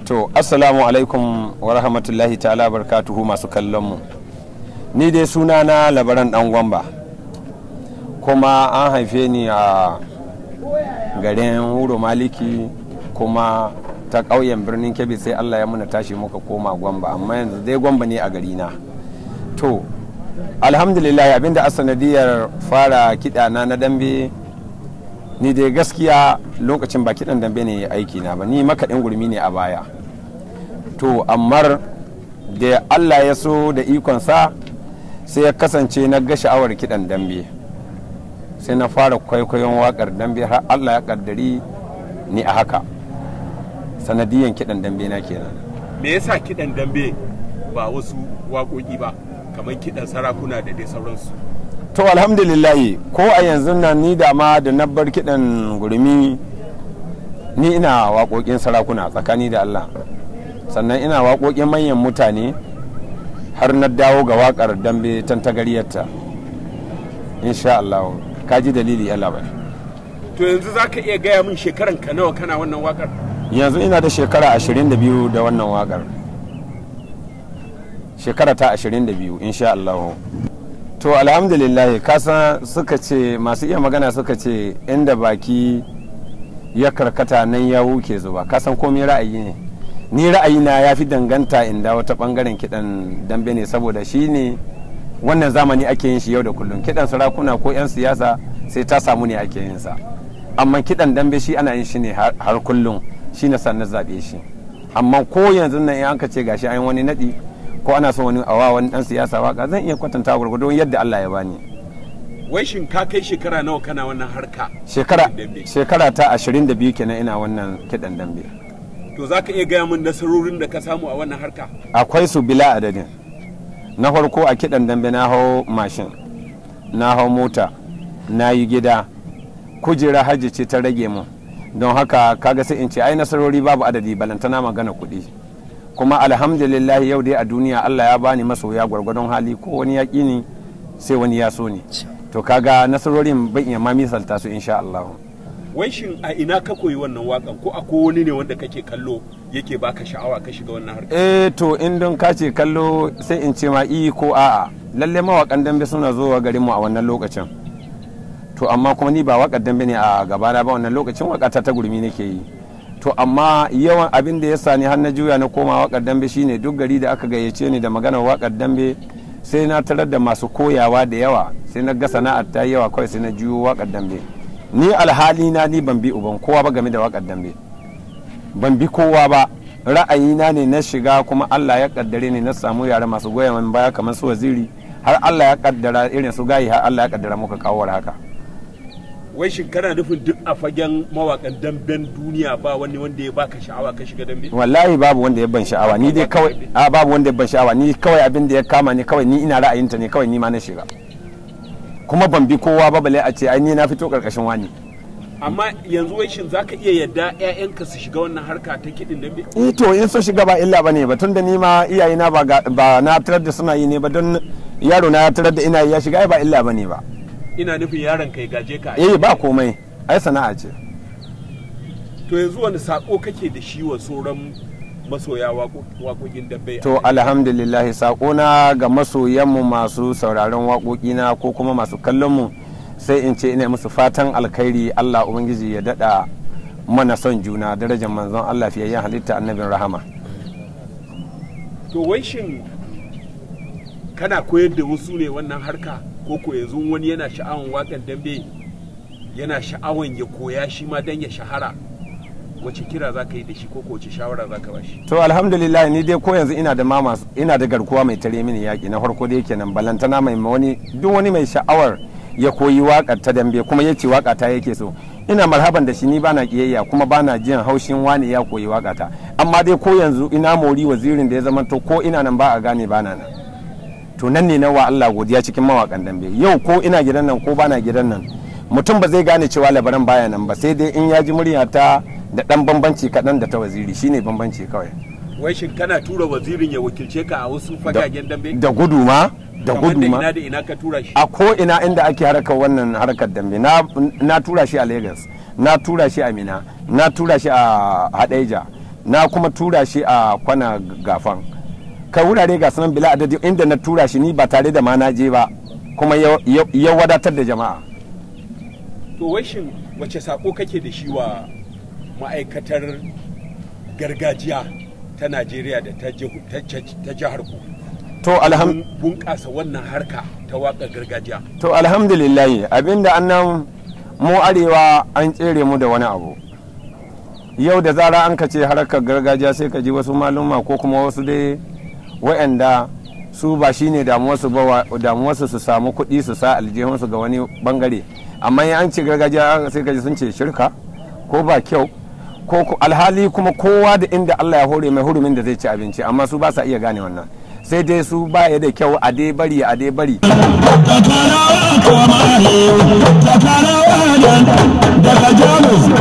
to assalamu alaikum wa rahmatullahi ta'ala barkatuhu masu kallon mu ni dai suna na labaran dan gwamba kuma an haife ni a garin wuro maliki kuma ta ƙauyen birnin kebbi sai allah ya muna tashi muka koma gwamba amma yanzu dai gwamba ne a gari na to alhamdulillah abinda a sanadiyar fara kiɗana na dambe ni dai gaskiya lokacin ba kiɗan dambe ne aiki na ba ni makaɗin gurmi ne a baya to amma da allah ya so da ikonsa sai ya kasance na ga sha'awar kiɗan dambe sai na fara kwaikwayon waƙar dambe har allah ya ƙaddari ni a haka sanadiyan kiɗan dambe na kenan me yasa kiɗan dambe ba wasu waƙoƙi ba kamar kiɗan sarakuna da dai sauransu to alhamdulillahi ko a yanzu nan ni da ma da na bar kiɗan gurmi ni ina waƙoƙin sarakuna tsakani da allah sannan ina waƙoƙin manyan mutane har na dawo ga waƙar dambe tantagariyarta insha allah ka ji dalili allah bai to yanzu za ka iya gaya min shekaran ka nawa kana wannan waƙar yanzu ina da shekara 22 da wannan waƙar shekara ta 22 insha allah to alhamdulillah kasa suka ce masu iya magana suka ce inda baki ya karkata nan ya wuke zuba kasan komai ra'ayi ne ni ra'ayina ya fi danganta inda wata bangaren kidan dambe ne saboda shi ne wannan zamani ake yin shi yau da kullum kidan sarakuna ko 'yan siyasa sai ta samu ne ake yin sa amma kidan dambe shi ana yin shi ne har kullum shi na sannan zaɓe shi amma ko yanzu nan in aka ce gashi an wani naɗi ko ana son wani awa wani dan siyasa waka zan iya kwatanta gwargwadon yadda Allah ya bani wai shin ka kai shekara nawa kana wannan harka shekara shekara ta 22 kenan ina wannan kidan dambe to za ka iya gaya min nasarorin da ka samu a wannan harka akwai su bila adadin na farko a kidan dambe na hau mashin na hau mota na yi gida kujera hajji ce ta rage mu don haka kaga sai in ce ai nasarori babu adadi balantana magana kuɗi kuma alhamdulillah yau dai a duniya Allah ya bani masoya gwargwadon hali ko wani yaƙi ni sai wani ya so ni to kaga nasarorin ban iya ma misalta su insha Allah wai shin a ina ka koyi wannan wakan ko akwai wani ne wanda kake kallo yake baka sha'awa ka shiga wannan harka eh to in don ka ce kallo sai in ce ma i ko a'a lalle mawakan dambe suna zuwa garin mu a wannan lokacin to amma kuma ni ba wakar dambe ne a gabana ba wannan lokacin wakata ta gurmi nake yi to amma yawan abin da ya sani har na juya na koma wakar dambe shine duk gari da aka gayyace ni da maganar wakar dambe sai na tarar da masu koyawa da yawa sai na ga sana'ar ta yawa kawai sai na juyo wakar dambe ni alhali na ni ban bi uban kowa ba game da wakar dambe ban bi kowa ba ra'ayina ne na shiga kuma Allah ya kaddare ni na samu yara masu goya min baya kamar su waziri har Allah ya kaddara irin su gayi har Allah ya kaddara muka kawo haka wai shin kana nufin duk a fagen mawakan damben duniya ba wani wanda ya baka sha'awa ka shiga dambe wallahi babu wanda ya ban sha'awa ni dai kawai a babu wanda ya ban sha'awa ni kawai abin da ya kama ni kawai ni ina ra'ayinta ne kawai ni ma na shiga kuma ban bi kowa ba bale a ce ai ni na fito karkashin wani amma yanzu wai shin zaka iya yadda ƴaƴanka su shiga wannan harka ta kiɗin dambe eh to in sun shiga ba illa bane ba tunda ni ma iyayena ba ba na tarar da suna yi ne ba don yaro na tarar da ina yi ya shiga ai ba illa bane ba ina nufin yaron kai gaje ka eh ba komai ai sana'a ce to yanzu wani sako kake da shi wa sauran masoya waƙoƙin dambe to alhamdulillah sako na ga masoyanmu masu sauraron waƙoƙina ko kuma masu kallon mu sai in ce ina musu fatan alkhairi Allah ubangiji ya dada mana son juna darajar manzon Allah fiyayyen halitta annabin rahama to wai shin kana koyar da wasu ne wannan harka ko ko yanzu wani yana sha'awan wakan dambe yana sha'awan ya koya shi ma dan ya shahara wace kira za ka yi da shi ko wace shawara za ka bashi to alhamdulillah ni dai ko yanzu ina da mama ina da garkuwa mai tare mini yaki na farko dai kenan balantana mai wani duk wani mai sha'awar ya koyi wakar ta dambe kuma ya ce waka ta yake so ina marhaban da shi ni bana kiyayya kuma bana jin haushin wani ya koyi waka ta amma dai ko yanzu ina mori wazirin da ya zama to ko ina nan ba a gane bana nan to nan ne na wa Allah godiya cikin mawakan dambe yau ko ina gidan nan ko bana gidan nan mutum ba zai gane cewa labaran baya nan ba sai dai in ya ji murya ta da dan bambanci kaɗan da ta waziri shine bambanci kawai wai shin kana tura wazirin ya wakilce ka a wasu fagagen dambe da gudu ma da Kamar gudu ma ina da ina ka tura shi a ko ina inda ake harkar wannan harkar dambe na, na tura shi a lagos na tura shi a mina na tura shi a hadeja na kuma tura shi a kwana gafan kai wurare ga sunan bila adadi inda na tura shi ni ba tare da ma na je ba kuma ya- ya ya wadatar da jama'a to wai shin wace sako kake da shi wa ma'aikatar gargajiya ta najeriya da ta jihu- ta- ta- ta jihar ku to alham Don bunƙasa wannan harka ta waƙar gargajiya to alhamdulillah abinda annan mu arewa an tsere mu da wani abu yau da zara an ka ce harkar gargajiya sai ka ji wasu maluma ko kuma wasu dai wa'anda su ba shine damuwarsu ba wa- damuwarsu su samu kuɗi su sa aljihunsu ga wani bangare amma in an ce gargajiya sai ka ji sun ce shirka ko ba kyau ko ku- alhali kuma kowa da inda Allah ya hore mai hurumin da zai ci abinci amma su ba sa iya gane wannan sai dai su ba ya da kyau a dai bari a dai bari Takarawa kuma daga Jamus